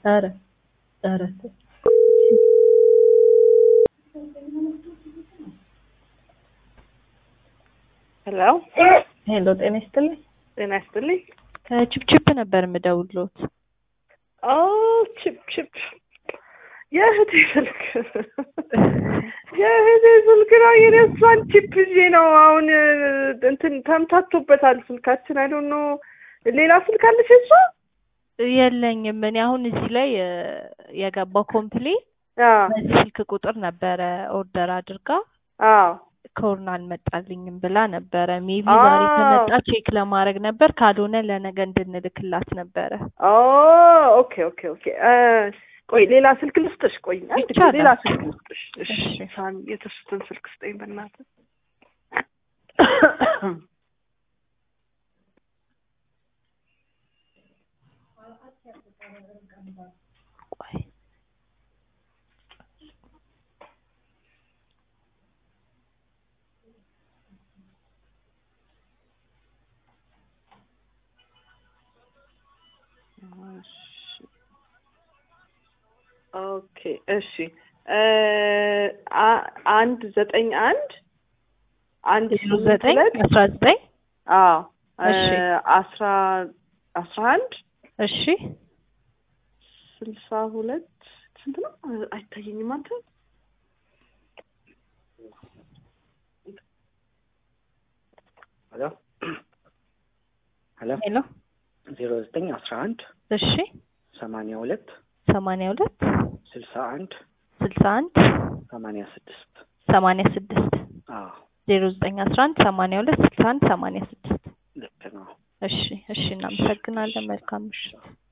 ኧረ ኧረ ተው። ሄሎ ሄሎ ጤና ይስጥልኝ። ጤና ይስጥልኝ። ከቺፕቺፕ ነበር የምደውልዎት። ኦ ቺፕ ቺፕ የእህቴ ስልክ የእህቴ ስልክ ነው። የኔ እሷን ቺፕ ይዤ ነው አሁን እንትን ተምታቶበታል ስልካችን። አይ ዶንት ኖ ሌላ ስልክ አለሽ እሷ? የለኝም እኔ አሁን እዚህ ላይ እ፣ የገባው ኮምፕሌን አዎ በዚህ ስልክ ቁጥር ነበረ ኦርደር አድርጋ አዎ ኮርን አልመጣልኝም ብላ ነበረ። ሜቢ አዎ። ዛሬ ከመጣ ቼክ ለማድረግ ነበር፣ ካልሆነ ለነገ እንድንልክላት ነበረ። ኦ ኦኬ ኦኬ ኦኬ እ፣ ቆይ ሌላ ስልክ ልስጥሽ። ቆይ አንድ ጊዜ ይቻላል። ሌላ ስልክ ልስጥሽ። እሺ እሺ። ሳሚ የተሱትን ስልክ ስጠኝ በእናትህ። ቆይ እሺ ኦኬ እሺ እ፣ አ- አንድ ዘጠኝ አንድ አንድ ዜሮ ስምንት ዘጠኝ ሁለት አስራ ዘጠኝ አዎ እ፣ እሺ። አስራ አስራ አንድ እሺ ስልሳ ሁለት ስንት ነው? አይታየኝም አንተ ሄሎ ሄሎ ሄሎ ዜሮ ዘጠኝ አስራ አንድ እሺ ሰማንያ ሁለት ሰማንያ ሁለት ስልሳ አንድ ስልሳ አንድ ሰማንያ ስድስት ሰማንያ ስድስት አዎ ዜሮ ዘጠኝ አስራ አንድ ሰማንያ ሁለት ስልሳ አንድ ሰማንያ ስድስት ልክ ነው። እሺ እሺ እናመሰግናለን። መልካም ምሽት።